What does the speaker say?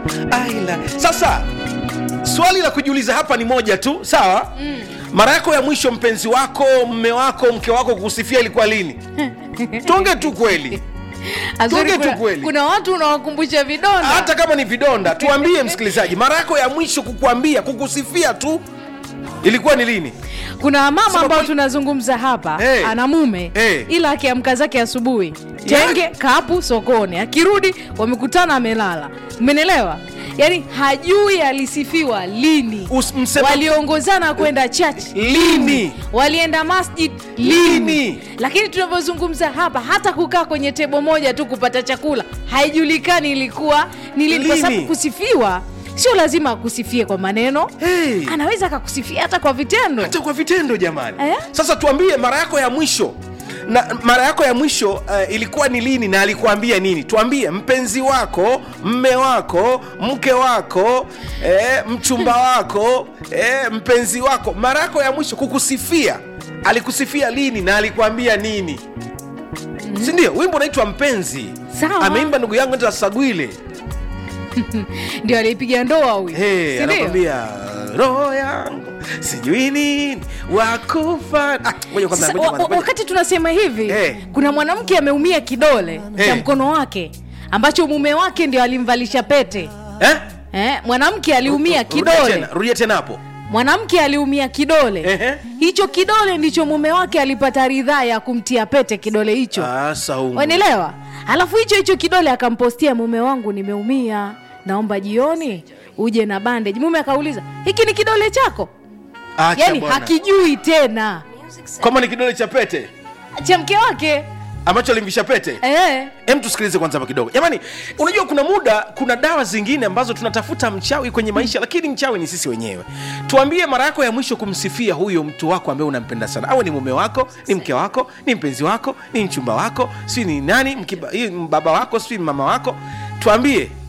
aila sasa swali la kujiuliza hapa ni moja tu sawa mm. mara yako ya mwisho mpenzi wako mme wako mke wako kukusifia ilikuwa lini tuonge tu kweli Azuri, Tuongee tu kuna, kweli. kuna watu unawakumbusha vidonda hata kama ni vidonda tuambie msikilizaji mara yako ya mwisho kukuambia kukusifia tu ilikuwa ni lini kuna mama Sema ambao kweli- tunazungumza hapa Hey. ana mume Hey. ila akiamka zake asubuhi tenge kapu sokoni akirudi wamekutana amelala umenelewa yaani hajui alisifiwa lini Us- msema- waliongozana kwenda church Lini? walienda masjid lini, Lini? lakini tunavyozungumza hapa hata kukaa kwenye tebo moja tu kupata chakula haijulikani ilikuwa ni lini kwa Lini? sababu kusifiwa sio lazima akusifie kwa maneno Hey. anaweza akakusifia hata kwa vitendo hata kwa vitendo jamani Eh? sasa tuambie mara yako ya mwisho na mara yako ya mwisho uh, ilikuwa ni lini na alikuambia nini tuambie mpenzi wako mme wako mke wako eh, mchumba wako eh, mpenzi wako mara yako ya mwisho kukusifia alikusifia lini na alikuambia nini sindio wimbo unaitwa mpenzi Sawa. ameimba ndugu yangu anaitwa sagwile ndio alipiga ndoa huyu hey, si ndio? anakwambia roho yangu sijui nini wakufa ah, ngoja kwanza, Sasa, ngoja wa- kwanza, wa- ngoja. wakati tunasema hivi Eh. kuna mwanamke ameumia kidole Eh. cha mkono wake ambacho mume wake ndio alimvalisha pete eh? eh, mwanamke aliumia Rudia kidole tena, rudia tena hapo mwanamke aliumia kidole Ehe. hicho kidole ndicho mume wake alipata ridhaa ya kumtia pete kidole hicho Ah, Saumu. wanielewa alafu hicho hicho kidole akampostia mume wangu nimeumia naomba jioni uje na bandage mume akauliza hiki ni kidole chako Acha yani bwana. hakijui tena kwamba ni kidole cha pete cha mke wake ambacho alimvisha pete eh. hem tusikilize kwanza hapa kidogo jamani unajua kuna muda kuna dawa zingine ambazo tunatafuta mchawi kwenye maisha lakini mchawi ni sisi wenyewe tuambie mara yako ya mwisho kumsifia huyo mtu wako ambaye unampenda sana awe ni mume wako ni mke wako ni mpenzi wako ni mchumba wako si ni nani mkiba, hii baba wako si mama wako tuambie